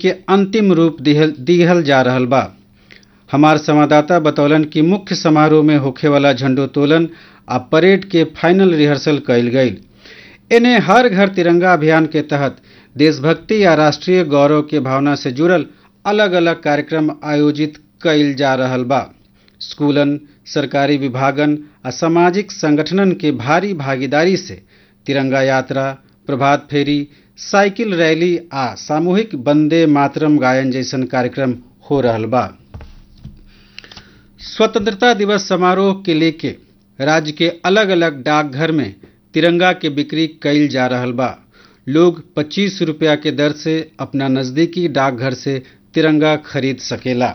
के अंतिम रूप दिहल दिहल जा रहल बा हमार संवाददाता बतौलन कि मुख्य समारोह में होखे वाला झंडोत्तोलन आ परेड के फाइनल रिहर्सल कयल गईल इन्हें हर घर तिरंगा अभियान के तहत देशभक्ति या राष्ट्रीय गौरव के भावना से जुड़ल अलग अलग कार्यक्रम आयोजित कईल जा रहल बा स्कूलन सरकारी विभागन आ सामाजिक संगठनन के भारी भागीदारी से तिरंगा यात्रा प्रभात फेरी साइकिल रैली आ सामूहिक वंदे मातरम गायन जैसन कार्यक्रम हो रहल बा स्वतंत्रता दिवस समारोह के लेके राज्य के अलग अलग डाकघर में तिरंगा के बिक्री कईल जा रहल बा लोग पच्चीस रुपया के दर से अपना नजदीकी डाकघर से तिरंगा खरीद सकेला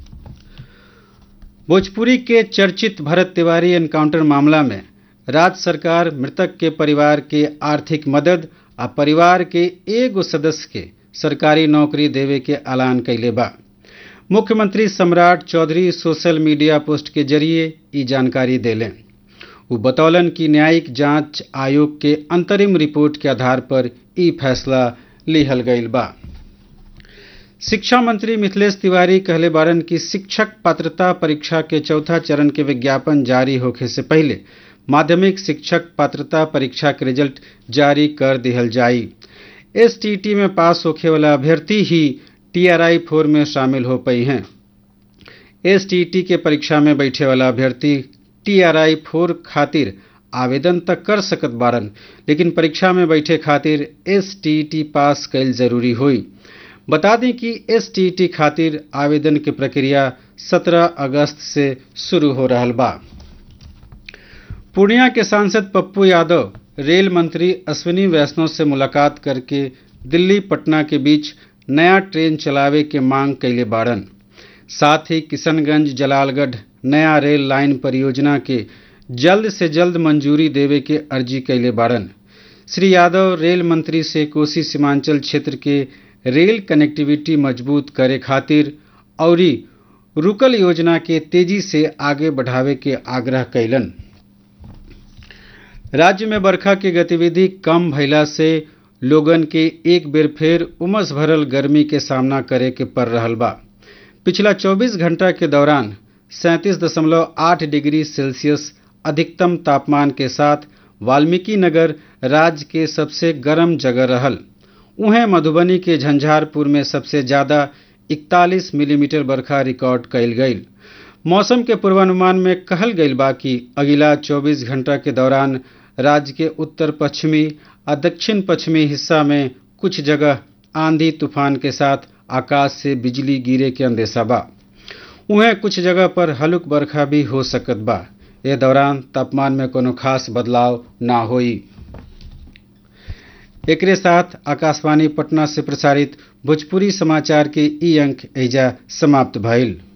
भोजपुरी के चर्चित भरत तिवारी एनकाउंटर मामला में राज्य सरकार मृतक के परिवार के आर्थिक मदद आ परिवार के एगो सदस्य के सरकारी नौकरी देवे के ऐलान कैले बा मुख्यमंत्री Samrat Choudhary social media post के जरिए ई जानकारी देलें वो बतौलन कि न्यायिक जांच आयोग के अंतरिम रिपोर्ट के आधार पर ई फैसला लिहल गईल बा शिक्षा मंत्री मिथिलेश तिवारी कहले बारन कि शिक्षक पात्रता परीक्षा के चौथा चरण के विज्ञापन जारी होखे से पहले माध्यमिक शिक्षक पात्रता परीक्षा के रिजल्ट जारी कर दिहल जाई एसटीटी में पास होखे वाला अभ्यर्थी ही टीआरआई फोर में शामिल हो पाई हैं एसटीटी के परीक्षा में बैठे वाला अभ्यर्थी टीआरआई फोर खातिर आवेदन तक कर सकत बारन लेकिन परीक्षा में बैठे खातिर एसटीटी पास कैल जरूरी हुई बता दें कि एसटीटी खातिर आवेदन की प्रक्रिया 17 अगस्त से शुरू हो रहा बा पूर्णिया के सांसद पप्पू यादव रेल मंत्री अश्विनी वैष्णव से मुलाकात करके दिल्ली पटना के बीच नया ट्रेन चलावे के मांग कैले बाड़न साथ ही किशनगंज जलालगढ़ नया रेल लाइन परियोजना के जल्द से जल्द मंजूरी देवे के अर्जी कैले बाड़न श्री यादव रेल मंत्री से कोसी सीमांचल क्षेत्र के रेल कनेक्टिविटी मजबूत करे खातिर औरी रुकल योजना के तेजी से आगे बढ़ावे के आग्रह कैलन राज्य में बरखा के गतिविधि कम भइला से लोगन के एक बेर फेर उमस भरल गर्मी के सामना करे के पड़ रहल बा पिछला 24 घंटा के दौरान सैंतीस दशमलव आठ डिग्री सेल्सियस अधिकतम तापमान के साथ वाल्मीकि नगर राज्य के सबसे गर्म जगह रहल उहें मधुबनी के झंझारपुर में सबसे ज्यादा 41 मिलीमीटर बरखा रिकॉर्ड कैल गई मौसम के पूर्वानुमान में कहल गई बा कि अगला 24 घंटा के दौरान राज्य के उत्तर पश्चिमी और दक्षिण पश्चिमी हिस्सा में कुछ जगह आंधी तूफान के साथ आकाश से बिजली गिरे के अंदेशा बा उहें कुछ जगह पर हल्क बरखा भी हो सकत बा ए दौरान तापमान में कोनो खास बदलाव ना होई एकरे साथ आकाशवाणी पटना से प्रसारित भोजपुरी समाचार के ई अंक एजा समाप्त भइल